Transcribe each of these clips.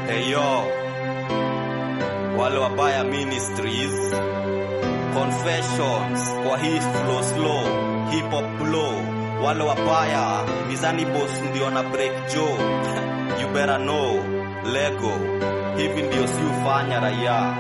Eyo, wale wabaya ministries, confessions kwa hii flow slow, hip hop blow, wale wabaya mizani boss ndio na break joe you better know lego, hivi ndio si ufanya raia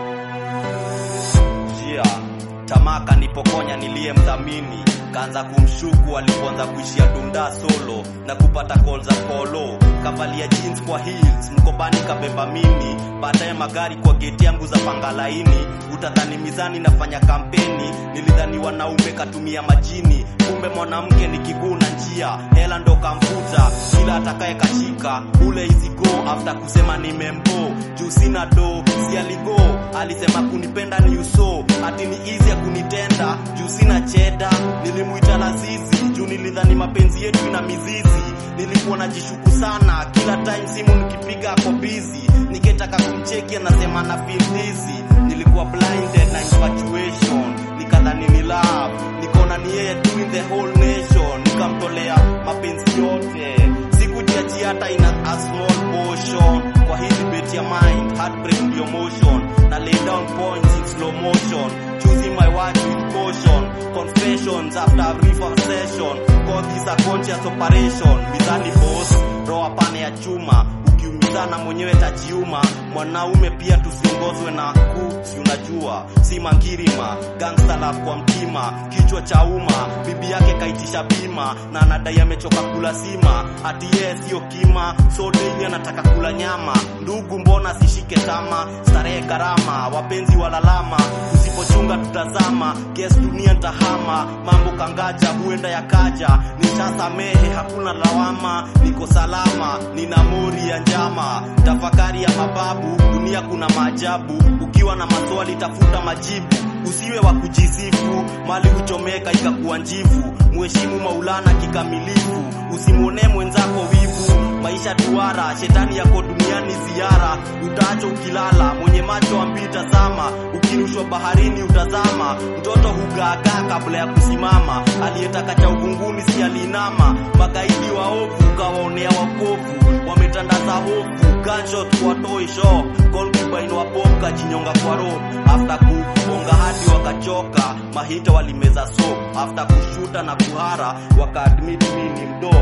njia tamaa kanipokonya niliyemdhamini kaanza kumshuku alipoanza kuishia dunda solo na kupata call za polo kavalia jeans kwa heels mkobani kabeba mini baadaye magari kwa geti yangu za pangalaini utadhani mizani nafanya kampeni nilidhani wanaume katumia majini kumbe mwanamke ni kiguu na njia hela ndo kamfuta kila atakaye kashika ule isigo after kusema nimembo juu sina do si aligo alisema kunipenda ni uso ati ni easy ya kunitenda juu sina cheda nilimuita lazizi juu nilidhani mapenzi yetu ina mizizi nilikuwa najishuku sana kila time simu nikipiga ako busy nikitaka kumcheki anasema na feel dizzy nilikuwa blinded na infatuation nikadhani ni love nikaona ni yeye tu in the whole nation nikamtolea mapenzi yote sikujiachia hata ina a small portion kwa hii debate ya mind heartbreak ndio motion na lay down points in slow motion choosing my words with caution confessions after a brief obsession call this a conscious operation mizani boss roa pane ya chuma ukiumizana mwenyewe tajiuma mwanaume pia tusiongozwe na kusi unajua si mangirima gangsta love kwa mtima kichwa cha umma bibi yake kaitisha bima na anadai amechoka kula sima ati yeye sio kima so daily anataka kula nyama ndugu mbona sishike tama starehe gharama wapenzi walalama usipochunga tutazama kes dunia ntahama mambo kangaja huenda yakaja nishasamehe hakuna lawama niko salama nina mori ya njama tafakari ya mababu dunia kuna maajabu ukiwa na maswali tafuta majibu usiwe wa kujisifu mali huchomeka ikakuwa njivu mheshimu maulana kikamilifu usimwonee mwenzako wivu maisha duara shetani yako duniani ziara utaacho ukilala mwenye macho ambii tazama ukirushwa baharini utazama mtoto hugaagaa kabla ya kusimama aliyetaka cha uvunguni si aliinama magaidi waovu ukawaonea wakovu wametandaza hofu gunshot kwa toy shop concubine wa bob kajinyonga kwa rope after kuonga hadi wakachoka mahita walimeza soap after kushuta na kuhara wakaadmit mimi ni mdo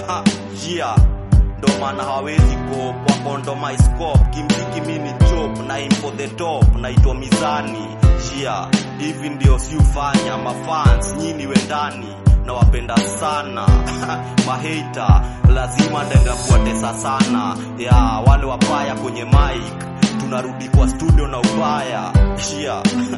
jia ndo maana hawawezi kop wakondomaiskop kimziki mi ni chop na aim for the top naitwa mizani jia hivi ndio siufanya mafans nyini wendani nawapenda sana maheita lazima ndaenda kuwatesa sana ya wale wabaya kwenye mic tunarudi kwa studio na ubaya shia